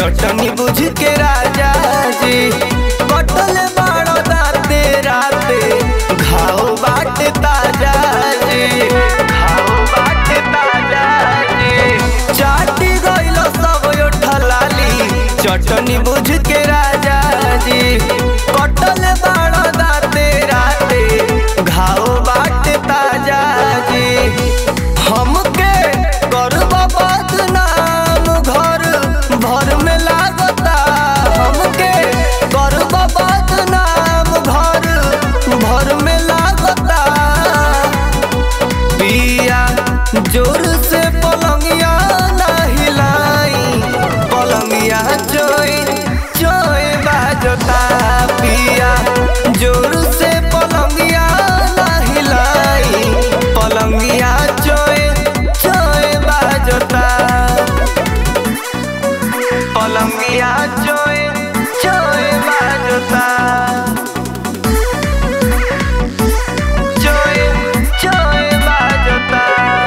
चटनी बुझ के राजा जी कटल बाड़ो दाते राते घाव बाटे ताजा जी घाव बाटे ताजा जी चाटी गइल सब यो ठलाली चटनी बुझ के राजा जी कटल बाड़ो दाते राते घाव बाटे ताजा जी हमके करब बदनाम घर भर में लागता हमके करब बदनाम घर भर में लागता पिया जोर से पलंगिया ना हिलाई पलंगिया चोई चोई बाजता पिया जोर से पलंगिया ना हिलाई पलंगिया चोई चोई बाजता पलंगिया चोई चोई बाजता चोई चोई बाजता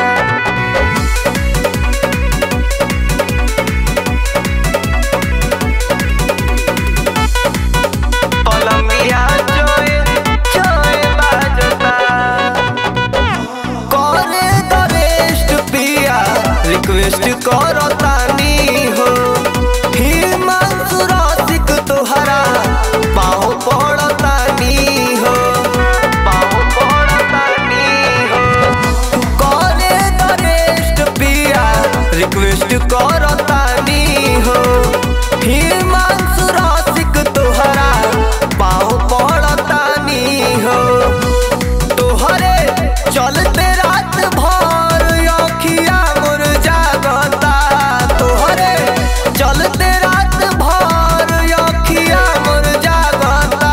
पलंगिया चोए चोए बाजता करे दरेस्ट पिया रिक्वेस्ट करो तानी हो हिमांशु रसिक तोहरा पाँव पड़तानी हो पाँव पड़तानी हो करे दरेस्ट पिया रिक्वेस्ट करो तानी हो हिमांशु रसिक तोहरा पाँव पड़तानी हो तोहरे चलते रात भर अखिया मोर जागता तोहरे चलते रात भर अखिया मोर जागता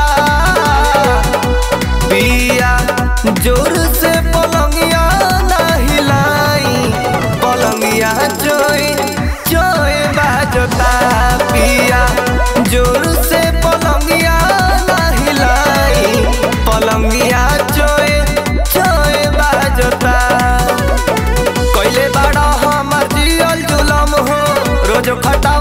पिया जोर से पलंगिया ना हिलाई पलंगिया चोई चोई बाजता पिया जोर से पलंगिया ना हिलाई पलंगिया चोई चोई बाजता कैले बड़ा हमर जियल जुलम हो रोज खटा